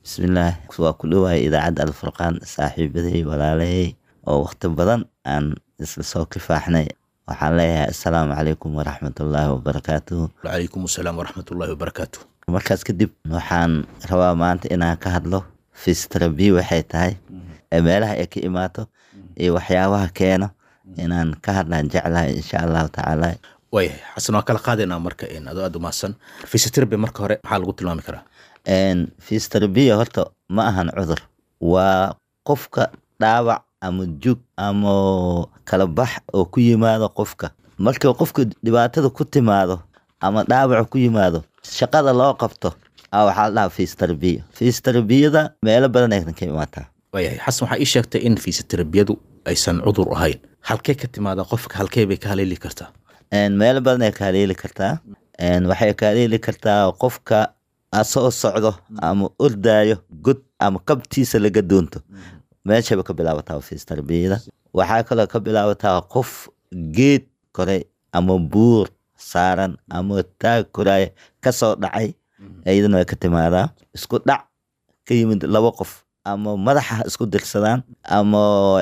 bismillaah waa ku dhowahay idaacadda alfurqaan saaxiibaday walaalahey oo waqti badan aan isla soo kifaaxnay waxaan leeyahay assalaamu calaykum waraxmatullaahi wabarakaatuhu wacalaykum asalaam waraxmatullaahi wabarakaatu markaas kadib waxaan rabaa maanta inaan ka hadlo fisterabi waxay tahay ee meelaha ay ka imaato iyo waxyaabaha keeno inaan ka hadlaan jeclahay insha allahu tacaala waayahay xasan waan kala qaadaynaa marka in adoo aad umahadsan physiotherapy marka hore maxaa lagu tilmaami karaa fisterabiya horta ma ahan cudur waa qofka dhaawac ama jug ama kala bax oo ku yimaado qofka markii qofka dhibaatada ku timaado ama dhaawac ku yimaado shaqada loo qabto a waxaa la dhahaa fisterabiya fisterabiyada meelo badan ayna ka imaataa waayahay xasan waxaa ii sheegtay in fisioterabiyadu aysan cudur ahayn halkee ka timaada qofka halkee bay ka haleeli kartaa meelo badan ay ka haleeli kartaa waxay ka haleeli kartaa qofka asoo socdo ama ordaayo god ama kabtiisa laga doonto meeshaba ka bilaabataa fistarbiyada waxaa kaloo ka bilaabataa qof geed koray ama buur saaran ama taag koraaya kasoo dhacay iyadana way ka timaadaa isku dhac ka yimid laba qof ama madaxa isku dirsadaan ama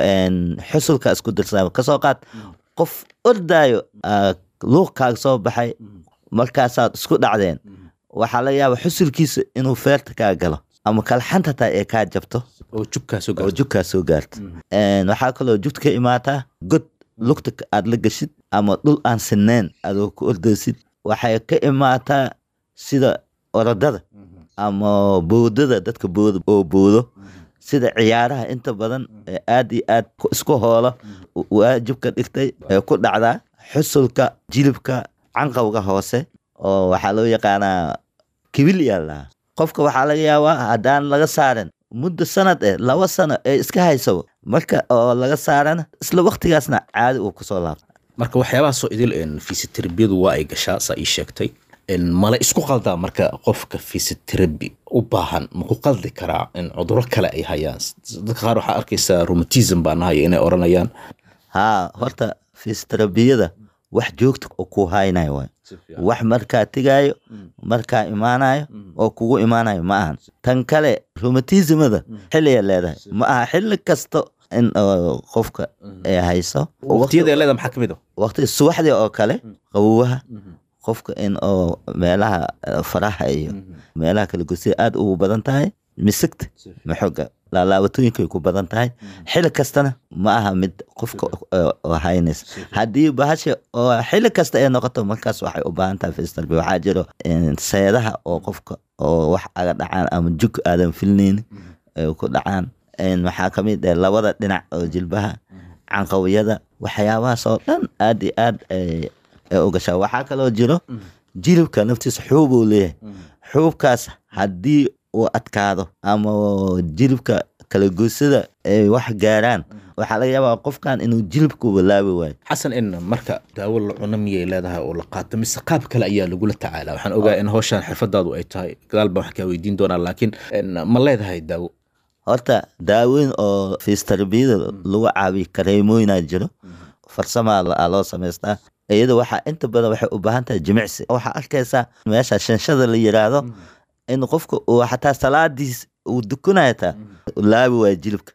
xusulka isku dirsadaan kasoo qaad qof ordaayo luuqkaaga soo baxay markaasaad isku dhacdeen waxaa laga yaaba xusulkiisa inuu feerta kaa galo ama kalxanta taa ee kaa jabto oo jubkaa soo oo gaarto jugkaa soo gaarto waxaa kaloo jugta ka imaataa god lugta aad la gashid ama dhul aan sineen adoo ku ordaysid waxay ka imaataa sida orodada ama boodada dadka booda oo boodo sida ciyaaraha inta badan ee aad iyo aad ku- isku hoola waajibka dhigtay ee ku dhacdaa xusulka jilibka canqawga hoose oo waxaa loo yaqaanaa kibil yaa lahaa qofka waxaa laga yaabaa haddaan laga saarin muddo sanad eh laba sano ee iska haysabo marka oo laga saarana isla waktigaasna caadi uu kusoo laabto marka waxyaabahaasoo idil en fisioterabiyadu waa ay gashaa saa ii sheegtay En mala isku qaldaa marka qofka physiotherapy u baahan ma ku qaldi karaa in cuduro kale ay hayaan dadka qaar waxaa arkaysaa rheumatism baa nahaya inay oranayaan haa horta fisioterabiyada wax joogta oo ku haynayo waay wax markaa tegaayo markaa imaanayo oo kugu imaanayo ma ahan tan kale rheumatismada xilliya leedahay ma aha xilli kasto in oo qofka ay hayso waqtiyada ay leedahay maxaa ka mid a waqti subaxdii oo kale qawowaha qofka in oo meelaha eh, faraha iyo meelaha kala gosiya aad ugu badan tahay misigta maxoga laalaabatooyinkay ku badan tahay xili kastana ma aha mid qofka eh, oo haynaysa haddii bahasha oo xili kasta ay noqoto markaas waxay u baahan tahay fistalbi waxaa jiro eh, seedaha oo qofka oo wax aga dhacaan ama jug aadan filnayni ay ku dhacaan En waxaa ka mid ah labada dhinac oo jilbaha canqawiyada waxyaabahaas oo dhan aad iyo aad ay ay u gashaa waxaa kaloo jiro jilibka naftiisa xuub uu leeyahay xuubkaas haddii uu adkaado ama jilibka kala goysada ay wax gaaraan waxaa laga yaabaa qofkan inuu jilibka walaabi waayo xasan in marka daawo la cuno miyay leedahay oo la qaato mise qaab kale ayaa lagula tacaala waxaan ogaa in hawshan xirfadaadu ay tahay gadaal baan wax kaa weydiin doonaa laakiin en, ma leedahay daawo horta daawooyin oo fisioterabiyada lagu caabiyo kareemooyinaa jiro farsamaa la- aa loo samaystaa iyada waxaa inta badan waxay u baahan tahay jimicsi waxaa arkaysaa meesha shanshada la yiraahdo in qofka uu xataa salaadiis uu dukanaya taa laabi waaya jilibka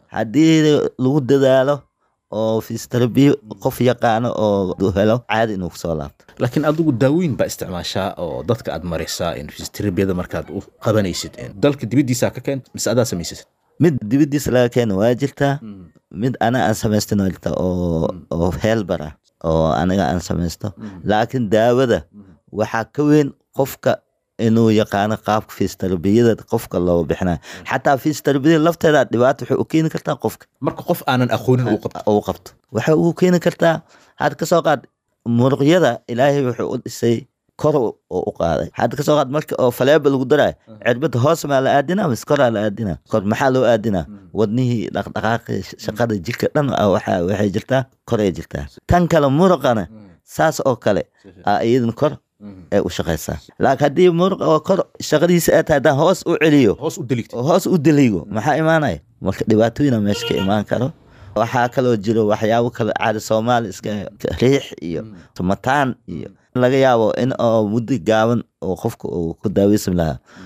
haddii lagu dadaalo oo fisiotherabiya qof yaqaano oo helo caadi inuu kusoo laabto laakiin adigu daawooyin baa isticmaashaa oo dadka aad maraysaa in fisioterabiyada markaad u qabanaysid En, dalka dibaddiisaa ka keent mise adaa samaysasid mid dibadiisa laga keeno waa jirtaa mid ana aan samaystin waa jirtaa oo oo heelbar ah oo aniga aan samaysto laakiin daawada waxaa ka weyn qofka inuu yaqaano qaabka fisioterabiyada qofka loo bixinayo xataa fisioterabiyada lafteeda dhibaato waxay u keeni kartaa qofka marka qof aanan aqoonin uu qabto uu qabto waxay ugu keeni kartaa had ka soo qaad muruqyada ilaahay wuxuu u dhisay kor oo u qaaday had ka soo qaad marka oo faleeba lagu darayo cirbada hoos maa la aadinaa mise koraa la aadinaa kor maxaa loo aadinaa wadnihii dhaqdhaqaaqi shaqada jirka dhan ah waxa- waxay jirtaa koray jirtaa tan kale muruqana saas oo kale aa iyadana kor ay u shaqaysaa laakiin haddii muruq oo kor shaqadiisa ay tahay haddaan hoos u celiyo hoos u deligta oo hoos u deligo maxaa imaanaya marka dhibaatooyina meesha ka imaan karo waxaa kaloo jiro waxyaabo kale caadi soomaali iska riix iyo tumataan iyo laga yaabo in oo muddo gaaban oo qofka uu ku daaweysan lahaa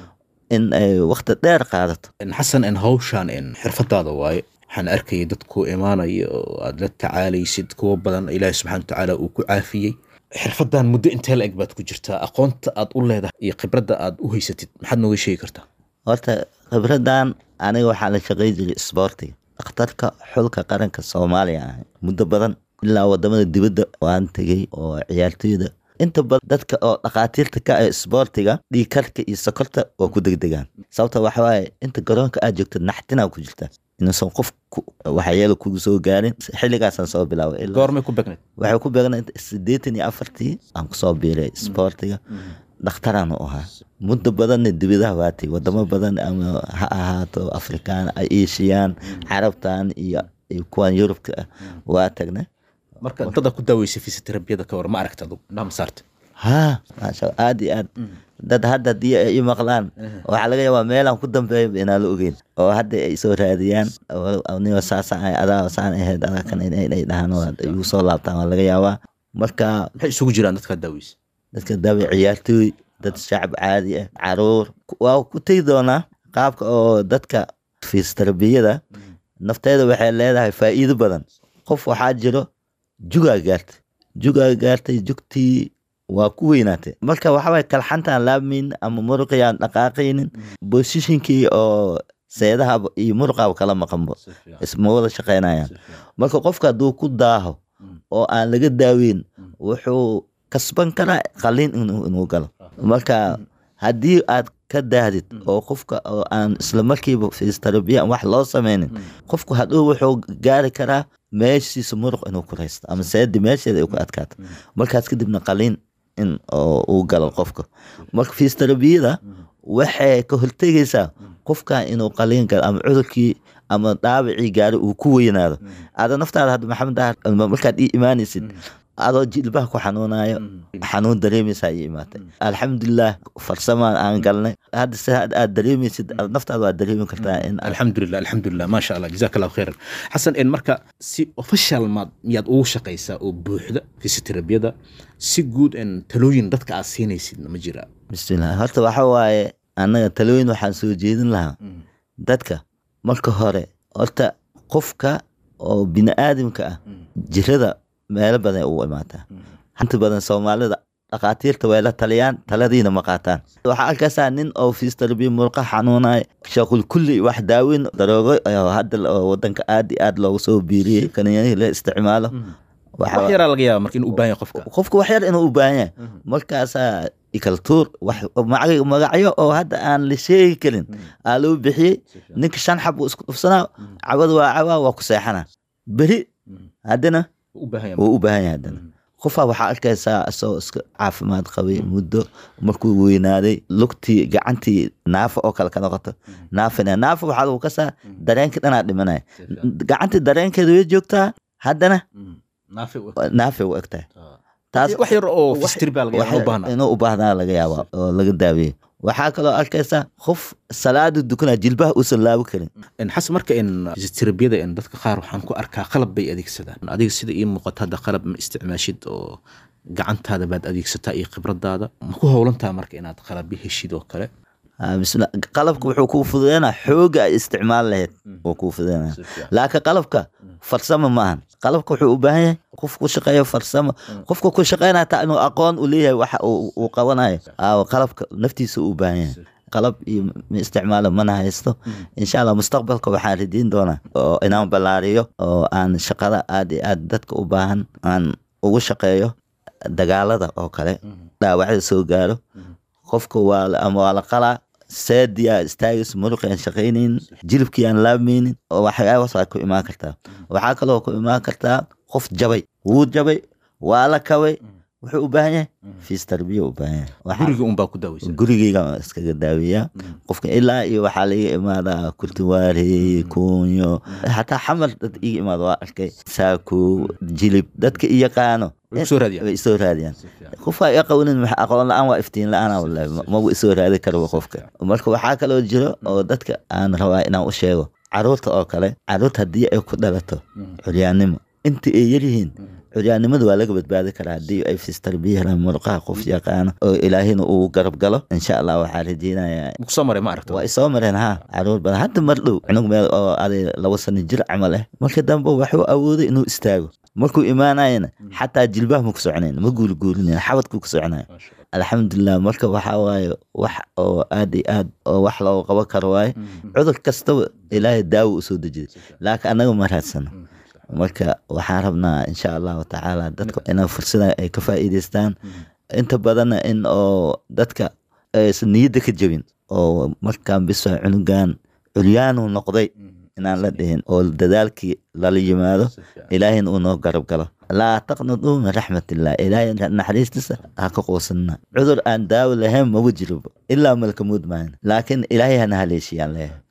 in ay waqti dheer qaadato xasan in hawshan in xirfadaada waaye waxaan arkayay dad ku imaanaya oo aad la tacaalaysid kuwa badan ilaahi subxana watacaala uu ku caafiyey xirfadan muddo intee la eg baad ku jirtaa aqoonta aad u leedahay iyo khibradda aad u haysatid maxaad nooga sheegi kartaa horta khibradan aniga waxaa la shaqay jiray isboortiga dhakhtarka xulka qaranka soomaaliya ahay muddo badan ilaa wadamada dibadda waan tegey oo ciyaartooyda inta badan dadka oo dhakhaatiirta ka ah isboortiga dhiigkarka iyo sokorta waa ku degdegaan sababta waxa waaye inta garoonka aad joogto naxtinaa ku jirta inuusan qof waxyeelo kugu soo gaarin xilligaasaan soo bilaabay goormay ku begnayd waxay ku beegnayd siddeetan iyo afartii aan kusoo biiray isboortiga dhakhtaraan u ahaa muddo badanna dibadaha waatay wadamo badan ama ha ahaato afrikaan asian carabtan iyo kuwan yurubka ah waa tagnay marka dada ku daaweysay fisioterabiyada ka war ma aragta adug dhama saarta ha maasha aad iyo aad dad hadda haddii ay i maqlaan waxaa laga yaabaa meelaan ku dambeeya inaan la ogeyn oo hadda ay soo raadiyaan nigo saasaan ahay adaa saan ahayd adaa kan inay dhahaan oo igu soo laabtaan waa laga yaabaa marka maxay isugu jiraan dadkaa daaweysa dadka daawe ciyaartooy dad shacab caadi ah caruur waa ku tegi doonaa qaabka oo dadka fisioterabiyada nafteeda waxay leedahay faa'iido badan qof waxaa jiro jugaa gaartay jugaa gaartay jugtii waa ku weynaatay marka waxaway kalxantaan laabmayn ama muruqiyaan dhaqaaqaynin bosishinkii oo seedaha iyo muruqaaba kala maqanbo isma wada shaqaynayaan marka qofka hadduu ku daaho oo aan laga daaweyn wuxuu kasban karaa qaliin inuu galo marka haddii aad ka daahdid oo qofka oo aan isla markiiba fistarabiya wax loo sameynin qofku hadhow wuxuu gaari karaa meeshiisa muruq inuu ku raysto ama seedi meesheeda ay ku adkaato markaas kadibna qaliin in uu galo qofka marka fistarabiyada waxay ka hortegaysaa qofkan inuu qaliin galo ama cudurkii ama dhaawacii gaari uu ku weynaado ada naftaada hadda maxamed dahar markaad ii imaanaysid adoo jilbaha ku xanuunayo xanuun dareemaysaa ii imaatay alxamdulilah farsamaan aan galnay hadda si aad dareemaysid naftaada waad dareemi kartaa in alxamdulilah alxamdulilah maasha allah jazaak allahu khayran xasan in marka si official maad miyaad ugu shaqaysaa oo buuxda fisioterabiyada si guud in talooyin dadka aad siinaysidna ma jiraa bismillah horta waxa waaye annaga talooyin waxaan soo jeedin lahaa dadka marka hore horta qofka oo bini aadamka ah jirada meelo badan ugu imaataa inta badan soomaalida dhakhaatiirta way la taliyaan taladiina ma qaataan waxaa arkaysaa nin oo fiistarabiya murqa xanuunay shaqul kulli wax daaweyn daroogo hadda wadanka aad iyo aad loogu soo biiriyey kaniyanihii la isticmaalo wax yaraa laga yaaba marka inuu u baahan yahay qofka qofka wax yar inuu u baahan yahay markaasaa ikaltuur wax magacyo oo hadda aan la sheegi karin aa loo bixiyey ninka shan xab uu isku dhufsanaa cabad waa cabaa waa ku seexanaa beri haddana wuu u baahan yahay haddana qofaa waxaa arkaysaa isagoo iska caafimaad qabay muddo markuu weynaaday lugtii gacantii naafa oo kale ka noqoto naafina naafa waxaa lagu kasaa dareenkii dhanaa dhimanaya gacantii dareenkeeda way joogtaa haddana naafay u egtahay taas wax yar oo fistir baa laga yaabaa inuu u baahnaa laga yaabaa oo laga daaweeyo waxaa kaloo arkaysaa qof salaada dukanaa jilbaha uusan laabi karin xasan marka in fisioterabiyada in dadka qaar waxaan ku arkaa qalab bay adeegsadaan adiga sida ii muuqata hadda qalab ma isticmaashid oo gacantaada baad adeegsataa iyo khibradaada ma ku howlantaa marka inaad qalabyo heshid oo kale bismillah qalabka wuxuu kuu fududeynaa xooga ay isticmaal lahayd wuu kuu fududeynaa laakiin qalabka farsamo maahan qalabka wuxuu u baahan yahay qof ku shaqeeyo farsamo qofka ku shaqeynaya taa inuu aqoon u leeyahay waxa uu qabanayo qalabka naftiisa u baahan yahay qalab iyo ma isticmaalo mana haysto insha allah mustaqbalka waxaan ridiin doonaa oo inaan ballaariyo oo aan shaqada aad iyo aad dadka u baahan aan ugu shaqeeyo dagaalada oo kale dhaawacda soo gaaro qofka waa ama waa la qalaa saadi aa istaagayso muruqi aan shaqaynayn jilibkii aan laabmaynin oo waxyaabaas waa ku imaan kartaa waxaa kaloo ku imaan kartaa qof jabay wuu jabay waa la kabay wuxuu u baahan yahay fiis tarbiya u baahan yahay guriga unbaa ku daaweysa gurigeyga iskaga daaweeyaa qofka ilaa iyo waxaa laga imaadaa kurtiwaari kunyo xataa xamar dad iga imaada waa arkay saako jilib dadka i yaqaano way isoo raadiyaan qofka i aqoonin aqoon la-aan waa iftiin la-aan wallahi mabu isoo raadi karaba qofka marka waxaa kaloo jiro oo dadka aan rabaa inaan u sheego caruurta oo kale caruurta haddii ay ku dhalato curyaannimo inta ay yaryihiin curyaannimada waa laga badbaadi karaa haddii ay fistarbiya helaan murqaha qof yaqaano oo ilaahina uu garab galo insha allah waxaa rajeynayaa kusoo maray ma aragto waa isoo mareen ha caruur badan hadda mar dhow cunug meel oo aday laba sano jir camal ah marka dambe waxuu awooday inuu istaago markuu imaanayana xataa jilbaha ma ku soconayn ma guulguulinayn xabadkuu ku soconaya alxamdulilah marka waxaa waaye wax oo aad iyo aad oo wax looga qaban karo waaye cudur kastaba ilaahay daawo usoo dejiday laakiin annaga ma raadsano marka waxaan rabnaa insha allahu tacaala dadka inay fursada ay ka faa'iidaystaan inta badanna in oo dadka aysan niyadda ka jebin oo markaan biso cunugan culyaanuu noqday inaan la dhihin oo dadaalkii lala yimaado ilaahina uu noo garab galo laa taqnaduu min raxmatillah ilaahay naxariistiisa ha ka quusanna cudur aan daawo lahayn maba jiroba ilaa malka muud maahan laakiin ilaahay hana haleeshiyaan leeyahay